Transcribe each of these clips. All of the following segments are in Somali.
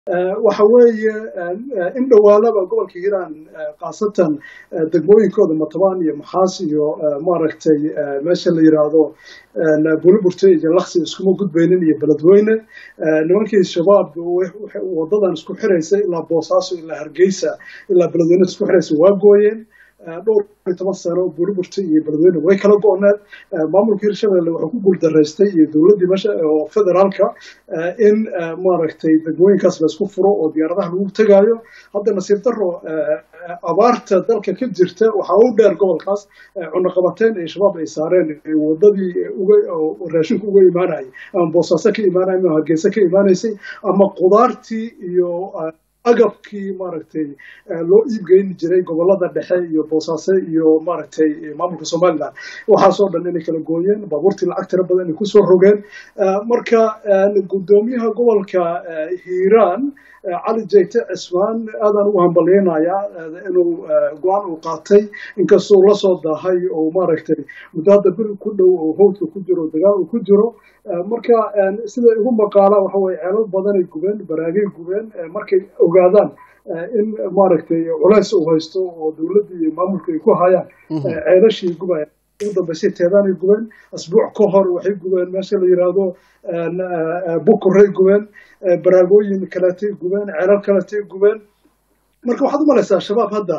waxa weeye in dhowaalaba gobolka hiiraan khaasatan degmooyinkooda matabaan iyo maxaas iyo maaragtay meesha la yidhaahdo buliburte iyo laksi iskuma gudbaynin iyo beledweyne nimankii shabaab wadadan isku xiraysa ilaa boosaaso ilaa hargeysa ilaa beledweyne isku xiraysa waa gooyeen dhowr iyo toban sano buliburta iyo beledweyne way kala go-need maamulka hirshabelle wuxuu ku guuldaraystay iyo dowladdii meesha oo federaalka in maaragtay degmooyinkaas la isku furo oo diyaaradaha lagu tegaayo hadda nasiib daro abaarta dalka ka jirta waxaa u dheer gobolkaas cunaqabateyn ay shabaab ay saareen wadadii raashinku uga imaanayay ama boosaaso ka imaanaya ama hargeysa ka imaanaysay ama qudaartii iyo agabkii maaragtay loo iibgeyn jiray gobolada dhexe iyo boosaaso iyo maaragtay maamulka somaliland waxaasoo dhan inay kala gooyeen baabuurtii lacag tira badan inay kusoo rogeen marka guddoomiyaha gobolka hiiraan cali jayte cismaan aadaan ugu hambalyeynayaa inuu go-aan uu qaatay inkastoo la soo daahay oo maaragtay muddo hadda bil ku dhow oo howdka ku jiro dagaal uu ku jiro marka sida igu maqaala waxa weye ceelal badanay gubeen baraagay gubeen markay ogaadaan in maaragtay culays uu haysto oo dowladda iyo maamulka ay ku hayaan ceelashii gubaya ugu dambeysay teedaanay gubeen asbuuc ka hor waxay gubeen meesha la yidhaahdo bukuray gubeen baraagooyin kaletay gubeen ceelal kaletay gubeen marka waxaad u malaysaa shabaab hadda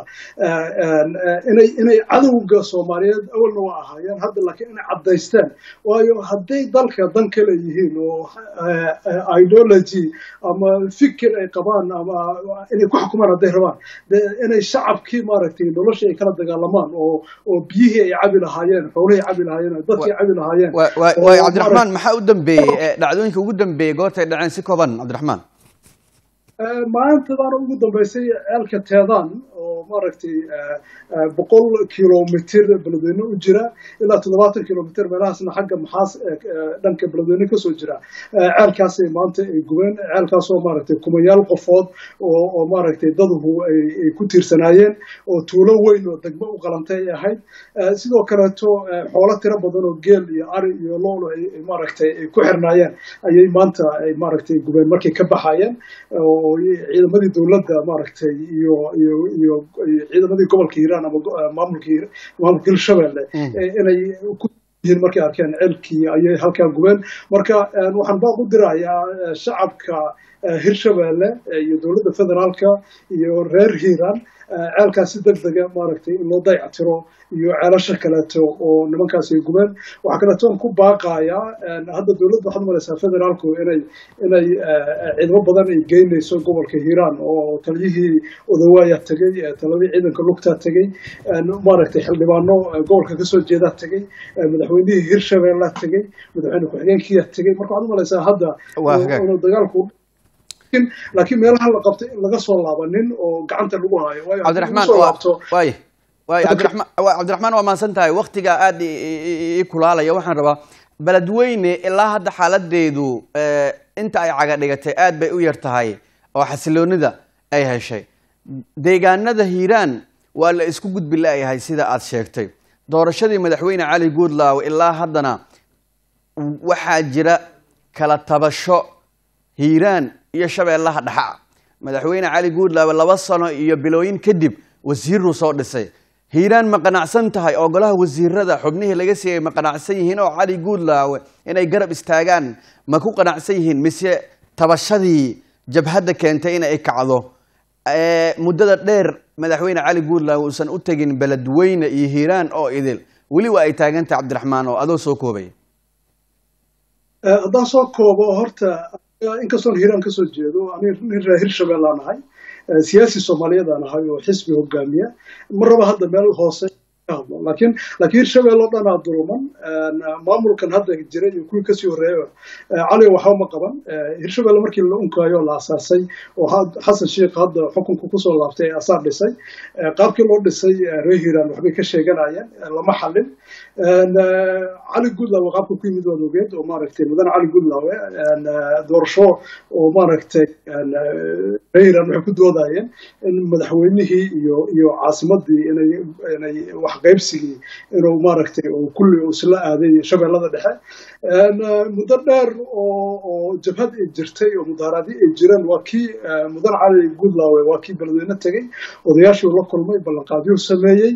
inay inay cadowga soomaaliyeed awalna waa ahaayeen hadda laakiin inay caddaysteen waayo hadday dalka dan kale yihiin oo ideology ama fikir ay qabaan ama inay ku xukumaan hadday rabaan inay shacabkii maaragtay noloshii ay kala dagaalamaan oo oo biyihii ay cabi lahaayeen xoolihii cabi lahaayeen dadkii cabi lahaayeen waay cabdiraxmaan maxaa u dambeeyey dhacdooyinka ugu dambeeyey goortay dhaceen si kooban cabdiraxmaan maalintadan ugu dambeysay ceelka teedaan oo maaragtay boqol kilomitr beledweyne u jira ilaa toddobaatan kilomitr meelahaasna xagga maxaas dhanka beledweyne kasoo jira ceelkaasay maanta ay gubeen ceelkaasoo maaragtay kumayaal qofood oo oo maaragtay daduhu ay ku tiirsanaayeen oo tuulo weyn oo degmo u qalantay ay ahayd sidoo kaleeto xoolo tiro badan oo geel iyo ari iyo loolo ay maaragtay ay ku xirnaayeen ayay maanta ay maaragtay gubeen markay ka baxaayeen oo ciidamadii dowladda maaragtay iyo iyo iyo ciidamadii gobolka hiiraan ama maamulka maamulka hirshabelle inay ku yihiin markay arkeen ceelkii ayay halkaa gubeen marka waxaan baaq u dirayaa shacabka hirshabelle iyo dowladda federaalka iyo reer hiiraan ceelkaas si deg dega maaragtay in loo dayactiro iyo ceelasha kaleeto oo nimankaas ay gubeen waxaa kaleetoon ku baaqayaa hadda dowladda waxaad malaysaa federaalku inay inay ciidamo badan ay geynayso gobolka hiiraan oo taliyihii odawaaya tegey taladii ciidanka lugtaa tegey maaragtay xildhibaano gobolka kasoo jeedaa tegey madaxweynihii hirshabeella tegey madaxweyne ku-xigeenkiya tegey marka waxaad malaysaa hadda inuu dagaalku laakiin meelaha la qabtay in laga soo laabanin oo gacanta lagu hayo cabdiraxmaan waay waay cabdiraxmaan cabdiraxmaan waa mahadsan tahay waktiga aada ii kulaalaya waxaan rabaa beledweyne ilaa hadda xaaladeedu inta ay caga dhigatay aad bay u yar tahay oo xasiloonida ay heshay deegaanada hiiraan waa la isku gudbi la-yahay sida aad sheegtay doorashadii madaxweyne cali guudlaaw ilaa haddana waxaa jira kala tabasho hiiraan iyo shabeellaha dhaxa madaxweyne cali guudlaawe laba sano iyo bilooyin kadib wasiiruu soo dhisay hiiraan ma qanacsan tahay oo golaha wasiirada xubnihii laga siiyey ma qanacsan yihiin oo cali guudlaawe inay garab istaagaan ma ku qanacsan yihiin mise tabashadii jabhadda keentay in ay kacdo muddada dheer madaxweyne cali guudlaawe uusan u tegin beledweyne iyo hiiraan oo idil weli waa ay taagantahay cabdiraxmaan oo adoo soo koobay haddaan soo koobo horta inkastoon hiiraan kasoo jeedo nin reer hirshabelle aan ahay siyaasi soomaaliyeed aan ahay oo xisbi hogaamiya ma raba hadda meel hoose ka hadlo laakiin laakiin hirshabelle o dhan aa duluman maamulkan hadda jira iyo kuwii kasii horreeya cali waxba ma qaban hirshabelle markii la unkaayo la asaasay oo xasan sheikh hadda xukunka kusoo laabtay ee asaar dhisay qaabkii loo dhisay reer hiiraan waxbay ka sheeganayeen lama xalin cali guudlaawe qaabka ku yimid waad ogeed oo maaragtay mudane cali guudlaawe doorasho oo maaragtay reer hiiraan waxay ku doodayeen in madaxweynihii iyo iyo caasimadii inay inay wax wax qaybsigii inuu maaragtay uu kulli uu isla aaday shabeellada dhexe muddo dheer oo oo jabhad ay jirtay oo mudaharaadyo ay jireen waa kii mudan cali goodlawe waa kii beledweyne tegey odayaashii la kulmay ballanqaadyuu sameeyey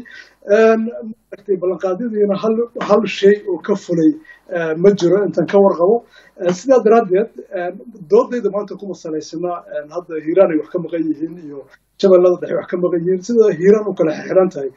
maaragtay ballanqaadyadiina hal hal shay oo ka fulay ma jiro intaan ka warqabo sidaa daraaddeed doodayda maanta kuma salaysana hadda hiiraan ay wax ka maqan yihiin iyo shabeellada dhexe wax ka maqan yihiin sida hiiraan u kala xirxiran tahay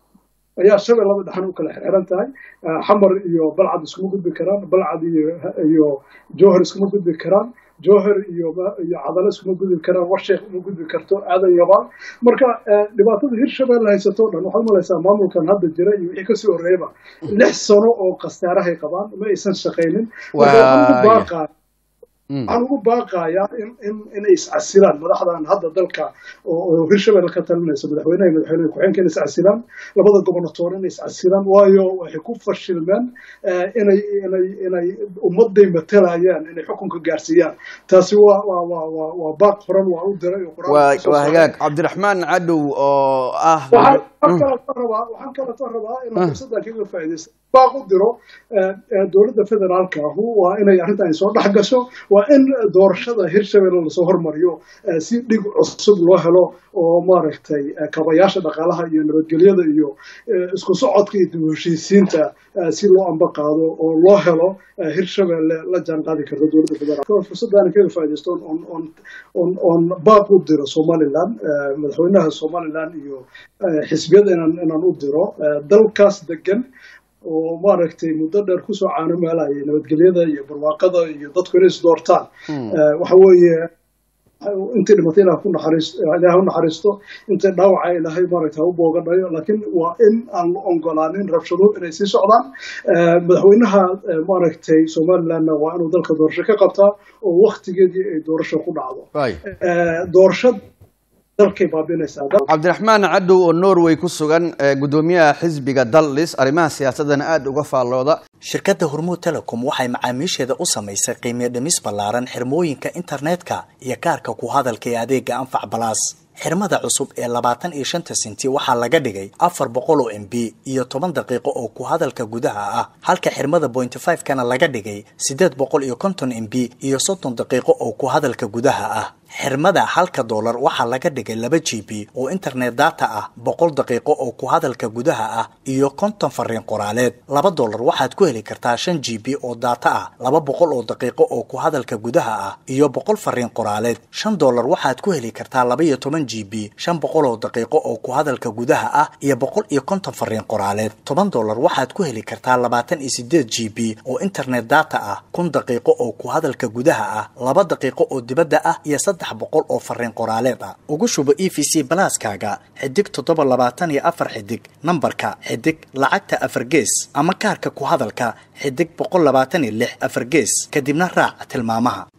ayaa shabeellada dhexna u kala xirxiran tahay xamar iyo balcad iskuma gudbi karaan balcad iyo iyo jowhar iskuma gudbi karaan jowhar iyo iyo cadalo iskuma gudbi karaan warsheekh uma gudbi karto aadan yabaan marka dhibaatada hirshabelle haysato o dhan waxaad malaysaa maamulkan hadda jira iyo wixii kasii horreeyaba lix sano oo khasaarahay qabaan ma aysan shaqaynin baaqaa waxaan ugu baaqayaa in in inay iscasilaan madaxdan hadda dalka oo hirshabelle ka talinaysa madaxweynaha iyo madaxweynaha ku-xigeenka inay iscasilaan labada gobonatoor inay iscasilaan waayo waxay ku fashilmeen inay inay inay ummaday matalayaan inay xukunka gaarsiiyaan taasi waa waa waa waa waa baaq horan waa u diray waa hagaag cabdiraxmaan cadow oo ah waxaan kaleto rabaa waxaan kaleto rabaa inaan fursaddan kaga faa'iidaysta baaq u diro dowladda federaalka ahu waa inay arrintan soo dhex gasho waa in doorashada hirshabelle lasoo hormariyo si dhig cusub loo helo oo maaragtay kabayaasha dhaqaalaha iyo nabadgelyada iyo isku socodka iyo dib heshiisiinta si loo amba qaado oo loo helo hirshabelle la jaan qaadi karta dowladda federaalk fursaddaana kaga faa'iidaysto on on on on baaq u diro somaliland madaxweynaha somaliland iyo xisbiyada inaan inaan u diro dalkaas degan oo maaragtay muddo dheer kusoo caanomeelayay nabadgelyada iyo barwaaqada iyo dadku inay is doortaan waxa weeye intay dhimatay ilaah ku naxariisto ilaah u naxariisto intay dhaawaca ilaahay maaragtay ha u boogadhayo laakiin waa in aan la ogolaanin rabshado inay sii socdaan madaxweynaha maaragtay somalilandna waa inuu dalka doorasho ka qabtaa oo waktigeedii ay doorasho ku dhacdo doorasho cabdiraxmaan cadow oo norway ku sugan gudoomiyaha xisbiga dallis arrimaha siyaasadana aada uga faallooda shirkadda hormuud telecom waxay macaamiisheeda u samaysay qiimiyo dhimis ballaaran xirmooyinka internetka iyo kaarka ku hadalka ee adeega anfac balaas xirmada cusub ee labaatan iyo shanta senti waxaa laga dhigay afar boqol oo m b iyo toban daqiiqo oo ku hadalka gudaha ah halka xirmada bointy five kana laga dhigay siddeed boqol iyo konton m b iyo soddon daqiiqo oo ku hadalka gudaha ah xirmada halka doolar waxaa laga dhigay laba g b oo internet data ah boqol daqiiqo oo ku hadalka gudaha ah iyo konton fariin qoraaleed laba doolar waxaad ku heli kartaa shan g b oo data ah laba boqol oo daqiiqo oo ku hadalka gudaha ah iyo boqol fariin qoraaleed shan doolar waxaad ku heli kartaa laba iyo toban g b shan boqol oo daqiiqo oo ku hadalka gudaha ah iyo boqol iyo konton fariin qoraaleed toban doolar waxaad ku heli kartaa labaatan iyo sideed g b oo internet data ah kun daqiiqo oo ku hadalka gudaha ah laba daqiiqo oo dibadda ah iyo boqol oo fariin qoraaleed ah ugu shubo e v c balaaskaaga xidig toddoba labaatan iyo afar xidig nambarka xidig lacagta afar gees ama kaarka ku hadalka xidig boqol labaatan iyo lix afar gees kadibna raac tilmaamaha